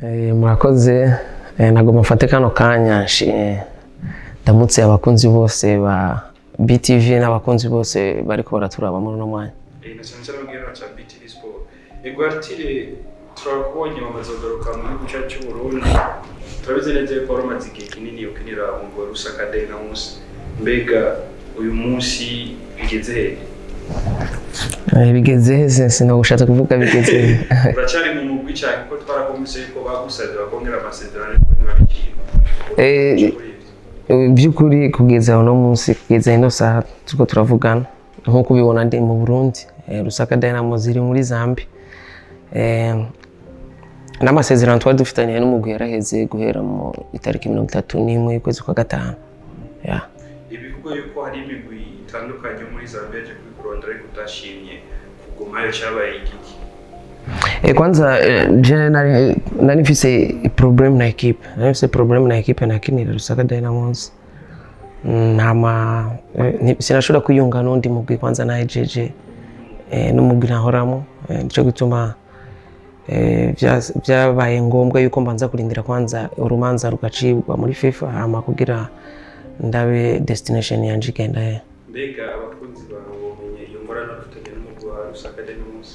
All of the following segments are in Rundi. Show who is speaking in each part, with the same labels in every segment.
Speaker 1: Eh, murakoze Eh, nagomba mfate kano kanya nshi- ndamutse abakunzi bose ba BTV n'abakunzi bose bariko baraturaba muri uno mwanya
Speaker 2: na cyane cyane ababwira cya BTV Sport Egwatire turakubonye bamaze kugaruka mu gihugu cyacu cy'u Burundi turabizi neza ko wari umaze igihe kinini ukinira umugwi wa Rusaka Dynamos mbega uyu munsi bigeze he
Speaker 1: Eh, bigeze heze sinagushatse kuvuga bigeze he.
Speaker 2: uracyari mu mugwi cyane kuko twarakumvise ko bagusabye bakongera amasezerano ariko ntibabikira
Speaker 1: Eh, Eh, by'ukuri kugeza uno munsi kugeza ino saha turiko turavugana nk'uko ubibona ndi mu burundi eh, rusaka dynamo ziri muri zambi Eh, n'amasezerano twari dufitaniye n'umugwi yaraheze guhera mu itariki mirongo itatu n'imwe y'ukwezi kwa gatanu yeah.
Speaker 2: ibivugwa yuko hari imigwi itandukanye yo muri Zambia yaje kubikurondera ariko utashimye kugumayo cyabaye igiki
Speaker 1: E, kwanza eh, je nari nari mfise problem na equipe nari mfise problem na equipe nakinira Rusaka Dynamos ntama eh, nti- sinashobora kwiyunga n'undi mugwi kwanza nahejeje eh, n'umugwi nahoramo eh, nico gituma eh, vya- vyabaye ngombwa yuko mbanza kurindira kwanza urumanza rugacibwa muri FIFA hama kugira ndabe destination yanje igenda he
Speaker 2: mbega abakunzi bawe bomenye iyo ngorane ufitanye n'umugwi wa Rusaka Dynamos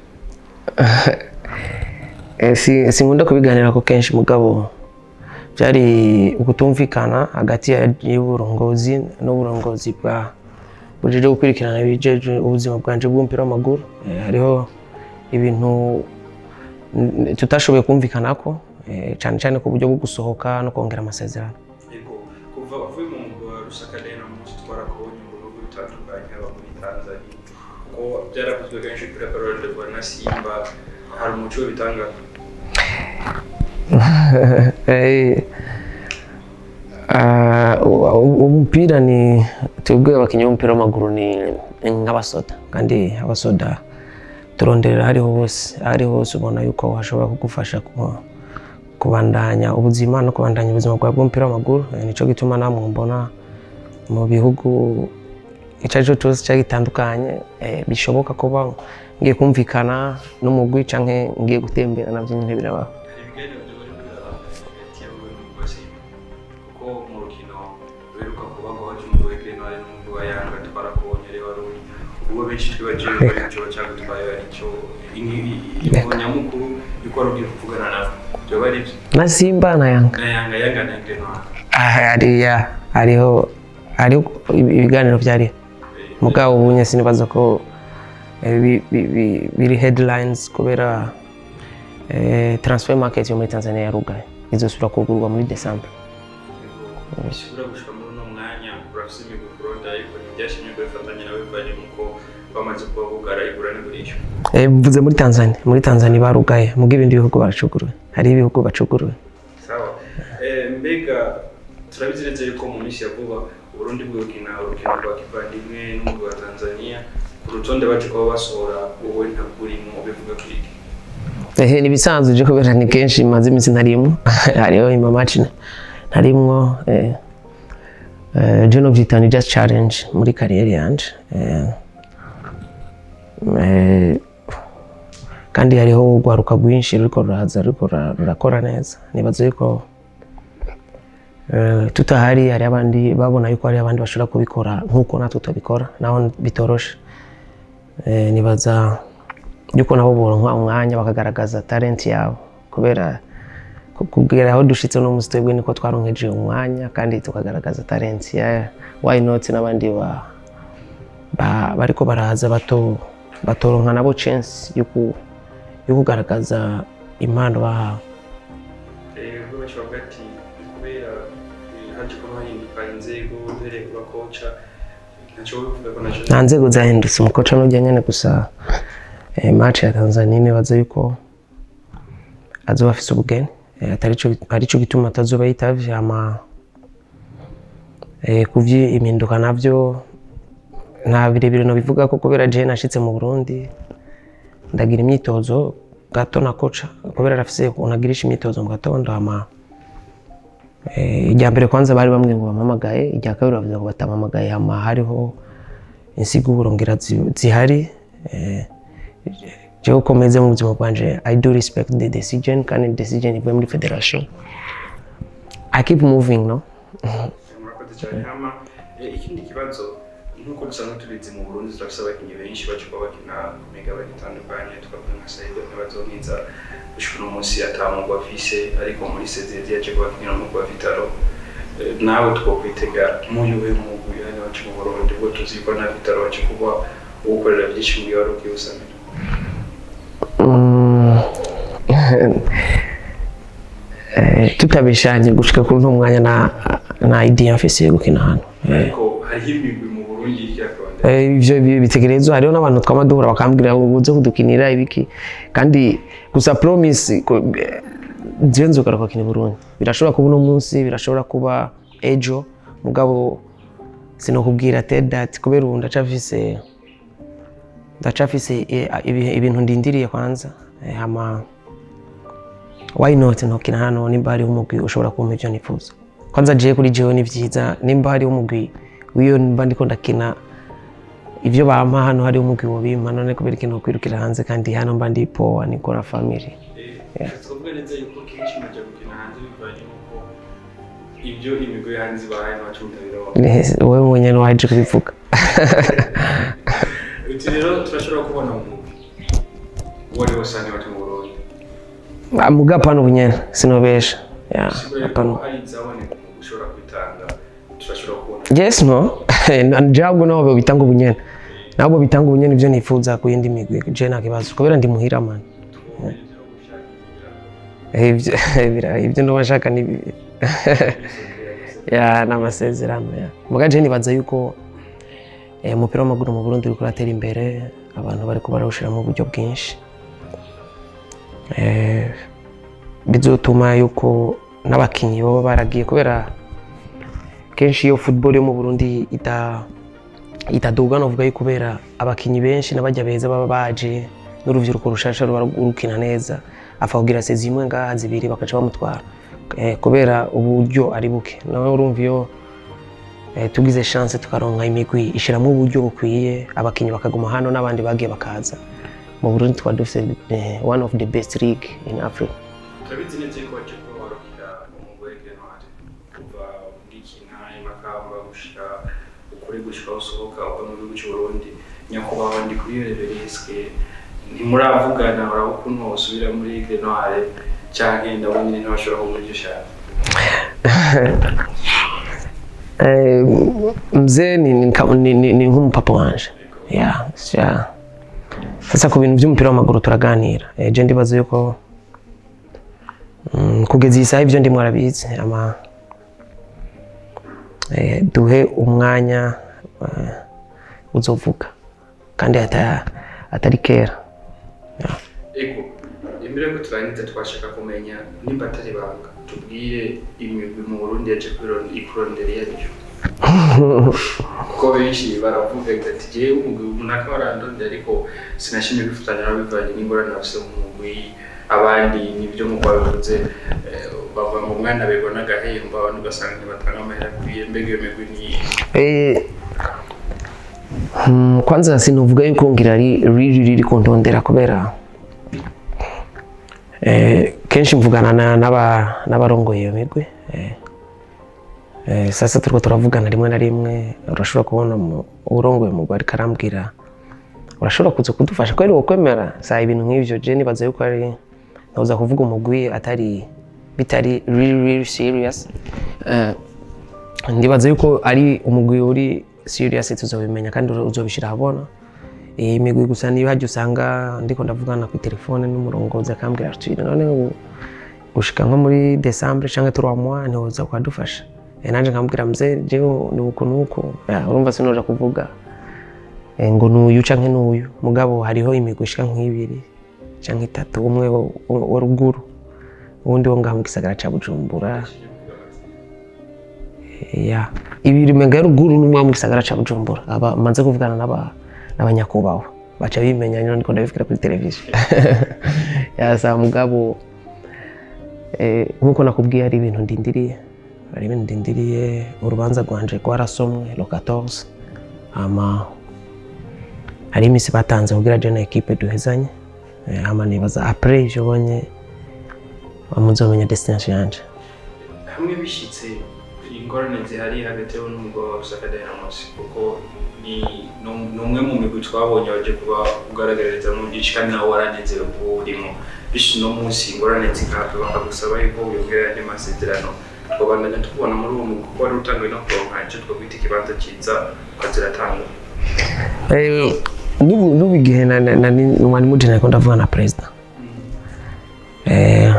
Speaker 1: Eh, si sinkunda kubiganirako kenshi mugabo byari ukutumvikana hagati ya- y'uburongozi n'uburongozi bwa bujeje gukurikirana ibijeje ubuzima bwanje bw'umupira w'amaguru Eh, hariho ibintu n- tutashoboye kumvikanako eh, cyane cyane ku buryo bwo gusohoka no kongera amasezerano
Speaker 2: Yego, kuva uvuye mu mugwi wa Rusaka Dynamos twarakubonye mu bihugu bitandukanye haba muri Tanzania kuko byaravuzwe kenshi kuri akarorerwa na Simba hari umuco w'ibitangano
Speaker 1: Eh, ah, u- umupira ni twebwe abakinnyi b'umupira w'amaguru ni ni nk'abasoda kandi abasoda turonderera ahariho hose ahariho hose ubona yuko hashobora kugufasha ku- kubandanya ubuzima no kubandanya ubuzima bwawe bw'umupira w'amaguru Eh, nico gituma namwe mbona mu bihugu icyo ari cyo cyose cyari gitandukanye eh, bishoboka kuba ngiye kumvikana n'umugwi canke ngiye gutembera navyo nyine birabaho
Speaker 2: hari ibiganiro byo bari biraba hagati yawe n'umugwi wa Simba kuko mu rukino ruheruka kuba ngo haje umugwi wa Grenade n'umugwi wa Yanga twarakubonye rero wari uri ubwo benshi twibagiwe ko ari ico cyagutwaye aricyo ingingo nyamukuru yuko wari ugiye kuvugana nabo byoba ari byo
Speaker 1: na simba na yanga
Speaker 2: na Yanga Yanga na Grenade
Speaker 1: Ah, hariya hariho hariho ibiganiro byari mugabo ubunye sinibaza ko eh, bi- bi- bi- biri headlines kubera eh, transfer market yo muri tanzania yarugaye izosubira kugurwa muri december
Speaker 2: bishobora gushika muri uno mwanya urafise imigwi kuronda ariko ntibyashimye ko bifatanya nawe bivanye nuko bamaze kuba bugara igura n'igurisha
Speaker 1: Eh, mvuze muri tanzania muri tanzania barugaye mugo ibindi bihugu baracuguruwe hariho ibihugu bacuguruwe
Speaker 2: sawa Eh, mbega turabizi neza yuko mu minsi ya vuba uburundi bwokina urukino rwa kivandimwe n'umugwi wa tanzania ku rutonde baje kuba basohora wowe ntabwo urimo bivuga ko iki
Speaker 1: ehe ni ibisanzwe je kubera ni kenshi maze iminsi ntarimwo hariho imamaci ntarimwo eh, eh, je novyita ni just challenge muri kariyeri yanje eh, eh, kandi hariho urwaruka rwinshi ruriko ruraza ruriko rura- rurakora neza nibaza yuko eh, tutahari hari abandi babona yuko hari abandi bashobora kubikora nk'uko natwe tubikora naho bitoroshe eh, nibaza yuko nabo boronka umwanya bakagaragaza talent yabo kubera ku- kugera aho dushitse no musi twebwe niko twaronkeje umwanya kandi tukagaragaza talent ya why not n'abandi ba, ba, bariko baraza bato batoronka nabo chance yo ku- yo kugaragaza impano bahawe
Speaker 2: ubwo bavuga ati kubera eh, haje kuba hahinduka inzego uhereye ku bakoca ntacyo bivuga ko nacyo
Speaker 1: nta nzego zahindutse umukoca n'ujya nyene gusa eh, match ya tanzania nibaza yuko azoba afise ubugeni eh, atarico arico gituma atazoba yitavye ama eh, kuvyi impinduka navyo nta birebire nobivuga ko kubera je nashitse mu burundi ndagira imyitozo gato na koca kubera arafise ukuntu agirisha imyitozo mu gatondo ama Eh, irya mbere kwanza bari bamwe ngo bampamagaye irya kabiri bavuze ngo batampamagaye hama hariho insiguro ngira zi- zihari Eh, jewe uko meze mu buzima bwanje i do respect the decision kandi decision ivuye muri federation i keep moving no
Speaker 2: murakoze cyane hama eh, ikindi kibazo nk'uko dusanzwe tubizi mu burundi turafise abakinnyi benshi baca kuba bakina ku migabane itandukanye twavuga nka saido ntibazonkiza gushika uno munsi atamugwa afise ariko muri sezedi yaje kubakinira mu kwa vitaro Eh, nawe twokwitega muyuwe mugwi hano wacu mu burundi bwo tuzi ko na vitaro waca kuba uwukorera byinshi muri wari ukiwusamira
Speaker 1: Mm. Eh, tutabishanye gushika kuri uno mwanya na na idea mfise yo gukina hano Eh,
Speaker 2: ariko hariho imigwi mu burundi y'ikirakonde
Speaker 1: Eh, ivyo bi- bitegerezwa hariho n'abantu twama duhura bakambwira ngo uze kudukinira ibiki kandi gusa promise ko- eh, jewe nzogaruka gukina i Burundi birashobora kuba uno munsi birashobora kuba ejo mugabo sinokubwira tell that kubera ubu ndacafise ndacafise eh, ibi- ibintu ndindiriye kwanza Eh, hama why not ntokina hano nimba hariho umugwi ushobora kumpa ivyo nifuza kwanza jewe kuri jewe ni vyiza nimba hariho umugwi wiyo mba ndiko ndakina ivyo bampa hano hariho umugwi wobimpa none kubera ikintu kwirukira hanze kandi hano mba ndi poa nikora family
Speaker 2: twavuga neza yuko kenshi mujya gukina hanze bivanye n'uko ibyo imigwi yo hanze ibahaye ntacu mutabironka
Speaker 1: Ni- wowe mwenyene waje kubivuga
Speaker 2: uti rero turashobora kubona umugwi uwo ari wose hano iwacu mu burundi
Speaker 1: Ah, muga hapana ubunyene sinobesha Yeah,
Speaker 2: sigura yuko
Speaker 1: hapana
Speaker 2: hari izaboneka umugwi ushobora kwitanga turashobora kubona
Speaker 1: yes no jabwo nabo bitanga ubunyene nabo bitanga ubunyene ivyo nifuza ku yindi migwi je nta kibazo kubera ndi muhira man Eh, ivyo bira- ivyo ndo bashaka ni bibi ya n'amasezerano ya muga je nibaza yuko eh, umupira w'amaguru mu Burundi uriko uratera imbere abantu bariko barawushiramo uburyo bwinshi eh, bizotuma yuko n'abakinyi baba baragiye kubera kenshi iyo football yo mu Burundi ita itaduga novuga yuko kubera abakinyi benshi n'abajya beza baba baje n'uruvyiruko rushasha ruba rukina neza apfa kugira se zimwe ngaha zibiri bakaca bamutwara eh, kubera uburyo ari buke nawe urumva iyo eh, tugize chance tukaronka imigwi ishiramo uburyo bukwiye abakinyi bakaguma hano n'abandi bagiye bakaza mu Burundi twari dufise eh, one of the best league in Africa
Speaker 2: turabizi neza yuko waje kuba warukira umugwi w'igrenwari kuva ugikina imakamba gushika ukuri gushika aho usohoka uva mu gihugu cy'uburundi nyakubahwa ndi kuri reverisike ntimuravugana uraba ukuntu wasubira muri grenwari canke ndabona nyine ntibashobora kuguha ivyo ushaka
Speaker 1: Eh, mzee ni, ni, kama- ni, ni, ni nk'umupapa wanje yeah, yeah. sasa ku bintu by'umupira w'amaguru turaganira eh, je ndibaza yuko mm, kugeza iyi saha ibyo ndimo arabizi ama eh, duhe umwanya eh, uzovuga kandi ata, atari kera yeah.
Speaker 2: ego imbere yuko turangiza twashaka kumenya nimba atari banga tubwire imigwi mu burundi yaje kwiron- ikurondera iyo ariyo kuko benshi baravuga ati jewe umugwi runaka warandondera ariko sinashimye kwifatanya nabo bivanye n'ingorane bafise mu mugwi abandi nibyo nk'uko babivuze eh, bavuga ngo umwana begwa n'agahembo abandi ugasanga ntibatanga amahera akwiye mbega iyo migwi ni
Speaker 1: Eh, mm, kwanza sinovuga yuko ngira ari riri riri kuntondera kubera eh, kenshi mvugana na- n'aba- n'abarongoye iyo migwi eh, eh, sasa turiko turavugana rimwe na rimwe urashobora kubona mu- urongoye umugwi ariko arambwira urashobora kuza kudufasha kweri wokwemera saa ibintu nk'ivyo je nibaza yuko ari noza kuvuga umugwi atari bitari really, really serious eh, ndibaza yuko ari umugwi uri serious tuzobimenya kandi uzobishira ahabona iyi migwi gusa niyo hajya usanga ndiko ndavugana ku telefone n'umurongozi akambwira ati none ubu gushika nko muri decembre canke trois mois ntiwoza kwadufasha Eh, nanje nkambwira mze jewe ni uku nuku Ya, urumva sinoja kuvuga eh, ngo nuyu canke nuyu mugabo hariho imigwi ishika nk'ibiri canke itatu umwe wo- wo wa ruguru uwundi wo ngaha mu gisagara ca bujumbura ya ibiri menga ruguru n'umwe wo mu gisagara ca Bujumbura aba manze kuvugana n'aba n'abanyakubahwa baca bimenya nyine ndiko ndabivugira kuri televiziyo yasa mugabo eh, nkuko nakubwiye ari ibintu ndindiriye ari ibintu ndindiriye urubanza rwanje rwarasomwe lo 14 ama hari imisi batanze kugira je na equipe duhezanye Eh, hama nibaza apres ivyo bonye muzomenya destination yanje
Speaker 2: hamwe bishyitse ingorane zihari hagati yawe n'umugabo wa Rusaka Dynamos kuko ni ni- ni umwe mu migwi twabonye waje kuba ugaragaririza mu byinshi kandi nawe waranezerewe kuba urimo bityo uno munsi ingorane zikahava bakagusaba yuko wiyongera andi masezerano twabandanya tubona muri uwo mugwi kuko wari utanguye no kuronka icyo twakwita ikibanza cyiza ukaziratanga
Speaker 1: Eh, n'ubu n'ubu igihe na- na- nari mwari muje nariko ndavuga na perezida Eh,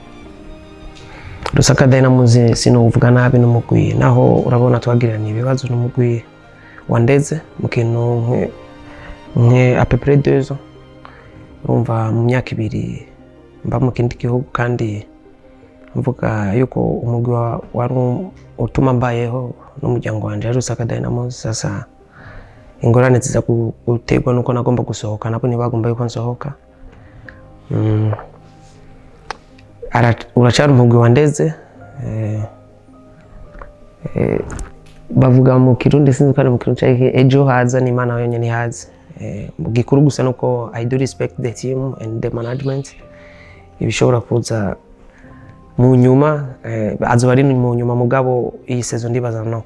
Speaker 1: Lusaka Dynamos sinuvuga nabi n'umugwi naho urabona twagiranye ibibazo n'umugwi wa Ndeze mu kintu nke- nke à peu près deux ans urumva mu myaka ibiri mba mu kindi gihugu kandi mvuga yuko umugwi wa- wari utuma mbayeho n'umuryango wanje ari Lusaka Dynamos sasa ingorane ziza gu- guterwa nuko nagomba gusohoka nabo ntibagomba yuko nsohoka Mm. Ara- uracyari umugwi wa ndeze eh, eh, bavuga mu kirundi sinzi ko ari mu kirundi cyangwa ejo haza n'imana yonyine ihazi Eh, mu gikuru gusa nuko i do respect the team and the management ibishobora kuza mu nyuma eh, azoba ari mu nyuma mugabo iyi sezo ndibaza no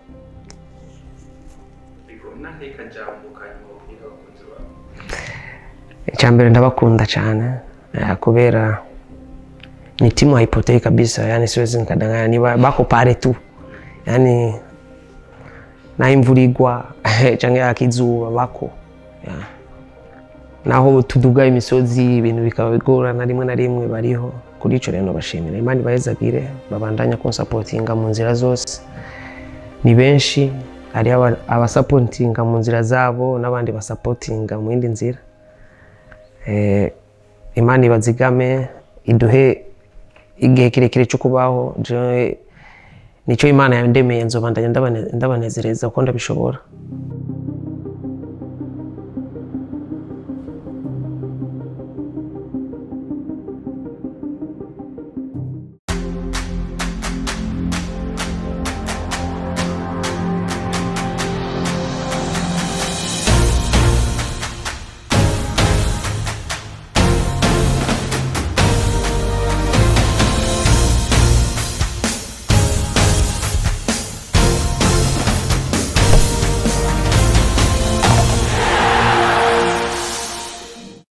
Speaker 2: ariko n'anteka jambo kanyuma ubwira abakunzi bawe
Speaker 1: icyambere ndabakunda cyane eh, kubera ni timu haipotei kabisa yani siwezi nikadanganya ni ba- bako pale tu yani na imvura igwa canke yakizuba bako yeah. naho tuduga imisozi ibintu bikaba bigorana rimwe na rimwe bariho kuri ico rero bashimira imana ibahezagire babandanya kunsapotinga mu nzira zose ni benshi hari aba- abasapotinga mu nzira zabo n'abandi basapotinga mu yindi nzira eh, imana ibazigame iduhe igihe kirekire cyo kubaho jewe nicyo imana yandemeye nzobandanya ndabane- ndabanezereza kuko ndabishobora